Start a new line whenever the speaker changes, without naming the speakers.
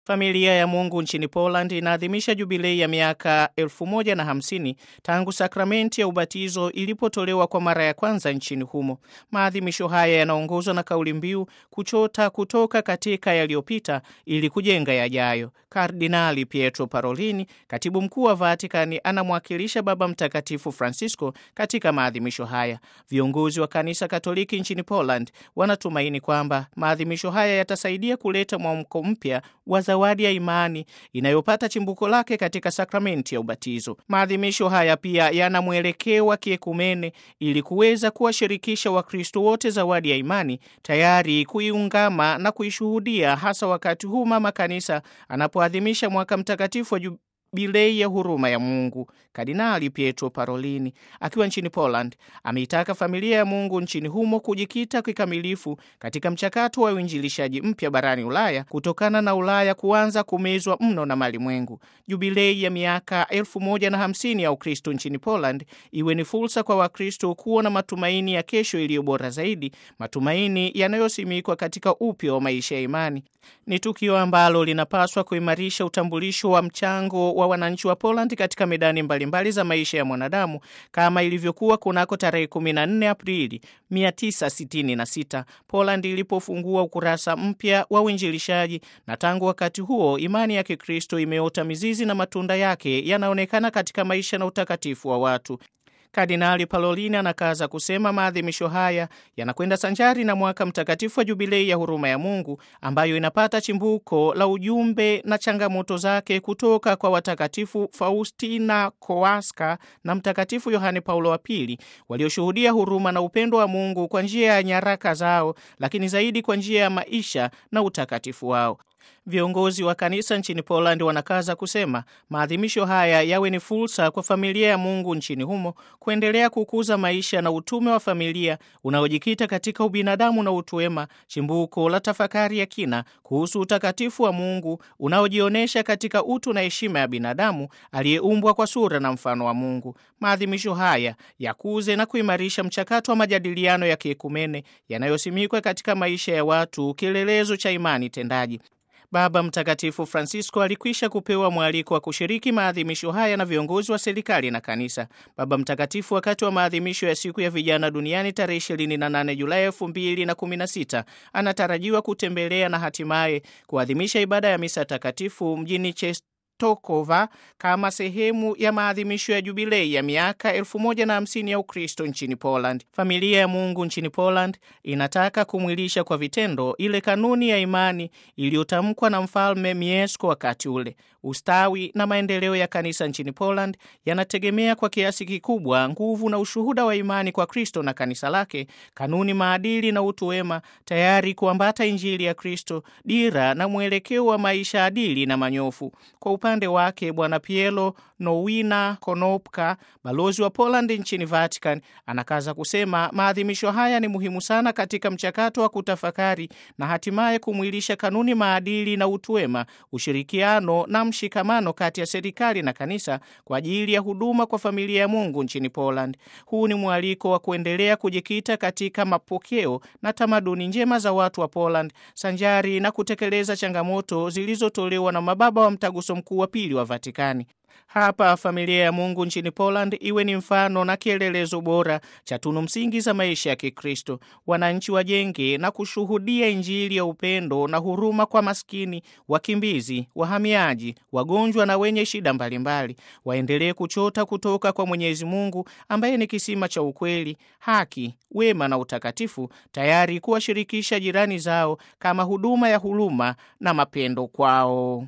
Familia ya Mungu nchini Poland inaadhimisha jubilei ya miaka elfu moja na hamsini tangu sakramenti ya ubatizo ilipotolewa kwa mara ya kwanza nchini humo. Maadhimisho haya yanaongozwa na kauli mbiu kuchota kutoka katika yaliyopita ili kujenga yajayo. Kardinali Pietro Parolini, katibu mkuu wa Vatikani, anamwakilisha Baba Mtakatifu Francisco katika maadhimisho haya. Viongozi wa kanisa Katoliki nchini Poland wanatumaini kwamba maadhimisho haya yatasaidia kuleta mwamko mpya wa zawadi ya imani inayopata chimbuko lake katika sakramenti ya ubatizo. Maadhimisho haya pia yana mwelekeo wa kiekumene ili kuweza kuwashirikisha Wakristo wote zawadi ya imani, tayari kuiungama na kuishuhudia, hasa wakati huu mama kanisa anapoadhimisha mwaka mtakatifu wa jubilei ya huruma ya Mungu. Kardinali Pietro Parolini akiwa nchini Poland ameitaka familia ya Mungu nchini humo kujikita kikamilifu katika mchakato wa uinjilishaji mpya barani Ulaya kutokana na Ulaya kuanza kumezwa mno na malimwengu. Jubilei ya miaka elfu moja na hamsini ya Ukristo nchini Poland iwe ni fursa kwa Wakristo kuwa na matumaini ya kesho iliyo bora zaidi, matumaini yanayosimikwa katika upya wa maisha ya imani. Ni tukio ambalo linapaswa kuimarisha utambulisho wa mchango wa wananchi wa Poland katika medani mbalimbali mbali za maisha ya mwanadamu kama ilivyokuwa kunako tarehe 14 Aprili 1966 Poland ilipofungua ukurasa mpya wa uinjilishaji, na tangu wakati huo imani ya Kikristo imeota mizizi na matunda yake yanaonekana katika maisha na utakatifu wa watu. Kardinali Parolin anakaza kusema maadhimisho haya yanakwenda sanjari na mwaka mtakatifu wa jubilei ya huruma ya Mungu ambayo inapata chimbuko la ujumbe na changamoto zake kutoka kwa watakatifu Faustina Kowalska na Mtakatifu Yohane Paulo wa Pili walioshuhudia huruma na upendo wa Mungu kwa njia ya nyaraka zao, lakini zaidi kwa njia ya maisha na utakatifu wao. Viongozi wa kanisa nchini Poland wanakaza kusema maadhimisho haya yawe ni fursa kwa familia ya Mungu nchini humo kuendelea kukuza maisha na utume wa familia unaojikita katika ubinadamu na utu wema, chimbuko la tafakari ya kina kuhusu utakatifu wa Mungu unaojionyesha katika utu na heshima ya binadamu aliyeumbwa kwa sura na mfano wa Mungu. Maadhimisho haya yakuze na kuimarisha mchakato wa majadiliano ya kiekumene yanayosimikwa katika maisha ya watu, kielelezo cha imani tendaji. Baba Mtakatifu Francisco alikwisha kupewa mwaliko wa kushiriki maadhimisho haya na viongozi wa serikali na kanisa. Baba Mtakatifu, wakati wa maadhimisho ya siku ya vijana duniani tarehe 28 Julai 2016, anatarajiwa kutembelea na hatimaye kuadhimisha ibada ya misa takatifu mjini Tokova kama sehemu ya maadhimisho ya jubilei ya miaka elfu moja na hamsini ya Ukristo nchini Poland. Familia ya Mungu nchini Poland inataka kumwilisha kwa vitendo ile kanuni ya imani iliyotamkwa na Mfalme Mieszko wakati ule. Ustawi na maendeleo ya kanisa nchini Poland yanategemea kwa kiasi kikubwa nguvu na ushuhuda wa imani kwa Kristo na kanisa lake, kanuni, maadili na utu wema, tayari kuambata Injili ya Kristo, dira na mwelekeo wa maisha adili na manyofu. Kwa upande wake Bwana Pielo Nowina Konopka, balozi wa Poland nchini Vatican, anakaza kusema maadhimisho haya ni muhimu sana katika mchakato wa kutafakari na hatimaye kumwilisha kanuni, maadili na utu wema, ushirikiano na mshikamano kati ya serikali na kanisa kwa ajili ya huduma kwa familia ya Mungu nchini Poland. Huu ni mwaliko wa kuendelea kujikita katika mapokeo na tamaduni njema za watu wa Poland sanjari na kutekeleza changamoto zilizotolewa na mababa wa mtaguso mkuu wa pili wa Vatikani. Hapa familia ya Mungu nchini Poland iwe ni mfano na kielelezo bora cha tunu msingi za maisha ya Kikristo. Wananchi wajenge na kushuhudia Injili ya upendo na huruma kwa maskini, wakimbizi, wahamiaji, wagonjwa na wenye shida mbalimbali. Waendelee kuchota kutoka kwa Mwenyezi Mungu ambaye ni kisima cha ukweli, haki, wema na utakatifu, tayari kuwashirikisha jirani zao kama huduma ya huruma na mapendo kwao.